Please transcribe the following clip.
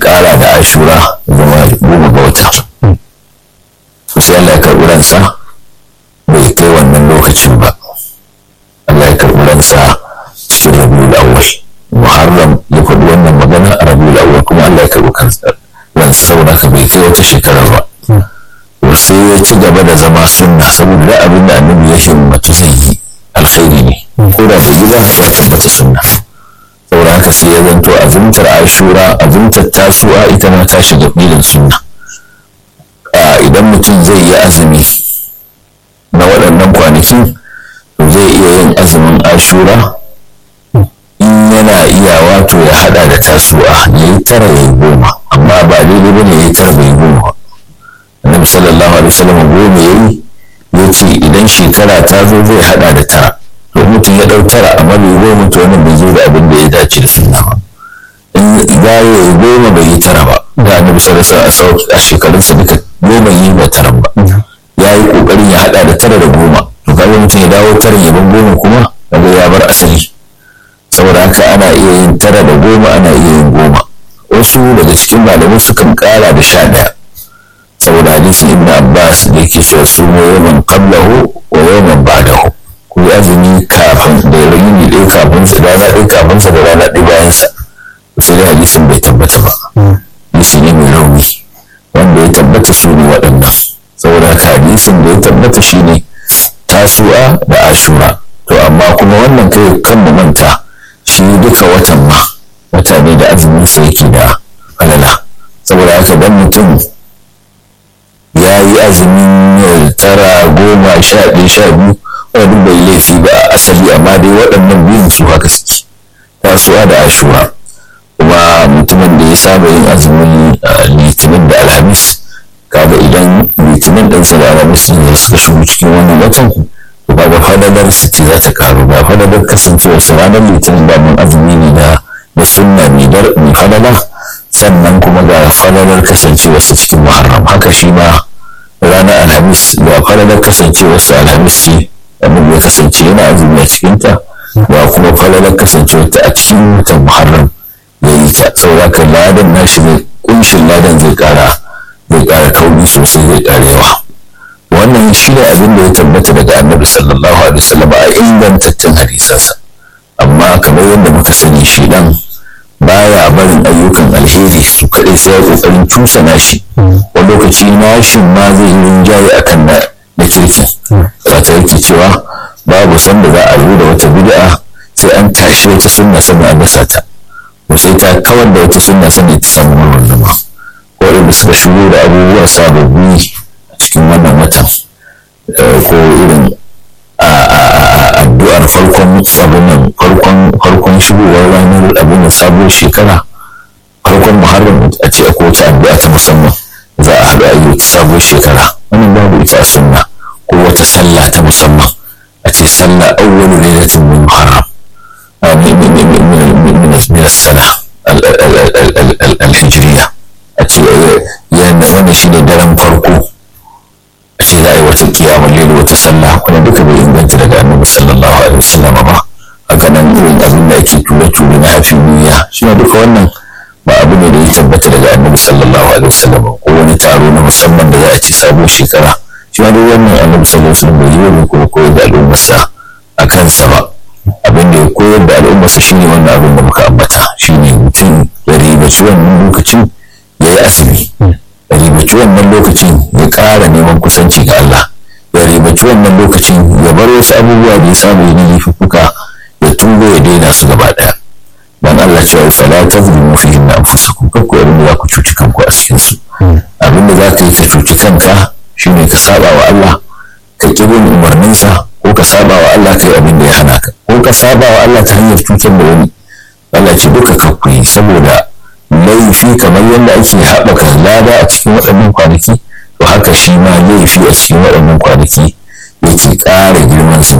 ƙara da ashura zama goma ga wata sai Allah ya karɓi ransa bai kai wannan lokacin ba Allah ya karɓi ransa cikin rabiul awwal muharram ya faɗi wannan magana a rabiul awwal kuma Allah ya karɓi ransa saboda ka bai kai wata shekara ba to sai ya ci gaba da zama sunna saboda da abin da annabi ya himmatu zai yi alkhairi ne ko da bai yi ba ya tabbata sunna saboda haka sai ya zanto azumtar ashura azumtar tasu'a ita ma ta shiga filin sunna idan mutum zai yi azumi na waɗannan kwanakin to zai iya yin azumin ashura in yana iya wato ya hada da tasu'a ya yi tara ya yi goma amma ba daidai bane ya yi tara bai goma annabi sallallahu alaihi wasallam goma ya yi ya ce idan shekara ta zo zai hada da tara to mutum ya ɗau tara amma bai goma to wannan bai zo da abin da ya dace da sunna ba in ya yi goma bai yi tara ba da annabi sallallahu alaihi wasallam a shekarunsa duka goma yi ba tara ba ya yi kokarin ya hada da tara da goma to kaga mutum ya dawo tara ya bar goma kuma kaga ya bar asali saboda haka ana iya yin tara da goma ana iya yin goma wasu daga cikin malamai sukan kara da sha daya saboda hadisin ibn abbas da yake cewa su mu yawan qablahu wa yawan ba'dahu ku yi azumi kafin da yini ɗaya kafin sa rana ɗaya kafin sa da rana ɗaya bayan sa sai dai hadisin bai tabbata ba hadisi ne mai rauni wanda ya tabbata su ne waɗannan saboda haka hadisin da ya tabbata shine tasu'a da ashura to amma kuma wannan kai kan mu manta shi duka watan ma wata ne da azumin sa yake da falala saboda haka dan mutum ya yi azumin tara goma sha ɗaya sha biyu wani bai laifi ba a asali amma dai waɗannan biyun su haka suke tasuwa da ashura kuma mutumin da ya saba yin azumin litinin da alhamis kaga idan litinin ɗinsa da alhamis ne suka shigo cikin wannan watan to kaga fadalar su ce za ta karu ba fadalar kasancewar su ranar litinin da mun azumi ne na na sunna mai fadala sannan kuma ga fadalar kasancewar su cikin muharram haka shi ma ranar alhamis ga fadalar kasancewar su alhamis ce abin ya kasance yana azumi a cikinta ga kuma falalar kasancewar ta a cikin watan muharram ya yi ta saboda ka ladan nashi zai kunshin ladan zai kara zai kara kauri sosai zai kara yawa wannan shi ne abin da ya tabbata daga annabi sallallahu alaihi wasallam a ingantattun hadisansa amma kamar yadda muka sani shi dan baya barin ayyukan alheri su kaɗai sai ya ƙoƙarin cusa nashi wani lokaci nashin ma zai yi rinjaye akan na na kirkin wata yake cewa babu sanda za a zo da wata bid'a sai an tashi wata sunna sannan an dasa ta ko sai ta kawar da wata sunna sannan ta samu wannan zama ko irin suka shigo da abubuwa sababbi a cikin wannan watan ko irin addu'ar farkon abin nan farkon farkon shigowar ranar abin da sabuwar shekara farkon muharram a ce akwai wata addu'a ta musamman za a haɗu a yi wata sabuwar shekara wannan babu ita a sunna ko wata sallah ta musamman a ce sallah awwalu lailatin min muharram min as-sana al-hijriya a ce yana wannan shine daren farko a ce za a yi wata kiyamar lailu wata sallah kuma duka bai inganta daga annabi sallallahu alaihi wasallam ba haka nan irin abin da ake ture-ture na hafi niyya shi ne duka wannan ba abu ne da ya tabbata daga annabi sallallahu alaihi wasallam ko wani taro na musamman da za a ce sabuwar shekara shi ma duk wannan annabi sallallahu alaihi wasallam bai yi wani kuma koyar da al'ummarsa a kansa ba abin da ya koyar da al'ummarsa shine wannan abin da muka ambata shine mutum ya ribaci wannan lokacin ya yi asiri ya ribaci wannan lokacin ya ƙara neman kusanci ga Allah ya ribaci wannan lokacin ya bar wasu abubuwa da ya samu ya laifuka ya tuba ya daina su gaba ɗaya dan Allah cewa fala tazlimu fihi anfusakum kakku yarin da za ku cuci kanku a cikin su abin da za ka yi ka cuci kanka shine ka saba wa Allah ka ƙi bin umarninsa ko ka saba wa Allah kai abin da ya hana ka ko ka saba wa Allah ta hanyar cutar da wani Allah ce duka ka kuyi saboda laifi kamar yadda ake haɓaka lada a cikin waɗannan kwanaki to haka shi ma laifi a cikin waɗannan kwanaki yake ƙara girman su